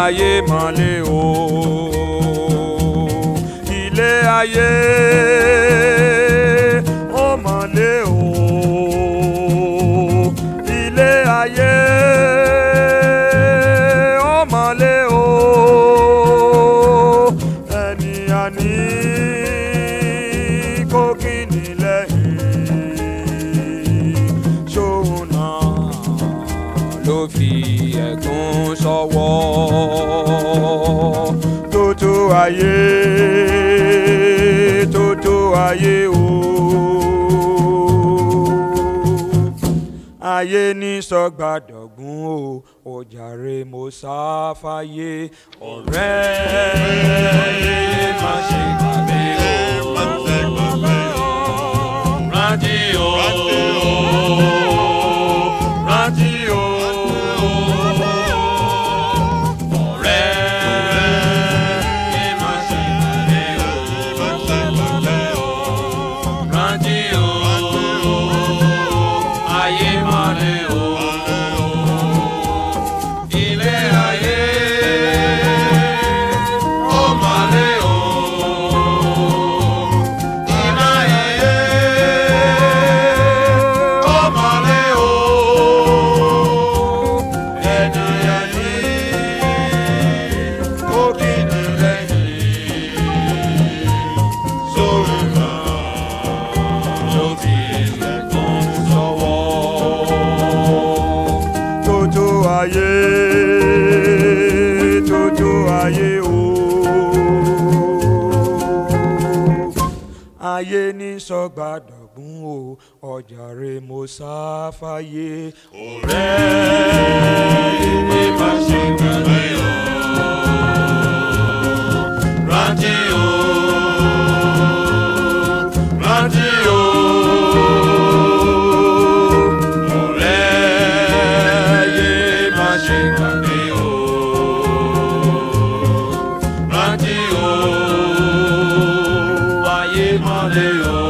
ayé mọ́lẹ̀ o ilé ayé ó mọ́lẹ̀ o ilé ayé ó mọ́lẹ̀ o ẹni àní kó kí ni lẹ́yìn ṣóun náà ló fi ẹ̀gún sọ́wọ́ tótó ayé tótó ayé o ayé ní sọgbàdọ̀gún o òjàre mo sáfáyé ọ̀rẹ́ yé má ṣe gbàgbé o rántí o rántí o ọ̀rẹ́ yé má ṣe gbàgbé o rántí o ayé mọ́lẹ̀ o ilé ayé ó mọ́lẹ̀ o ilé ayé ó mọ́lẹ̀ o ẹni ayé ó kí ni lẹ́yìn sórí náà ló fi ẹ̀gbọ́n sọ́wọ́. tótó ayé tótó ayé o. ayé ní sọgbàdọ̀gún o ọjàre mo sáfáyé. ọ̀rẹ́ ìwé má ṣe gbàgbé o. rántí o rántí o. ọ̀rẹ́ yé má ṣe gbàgbé o. rántí o. ayé mọ́lẹ̀ o.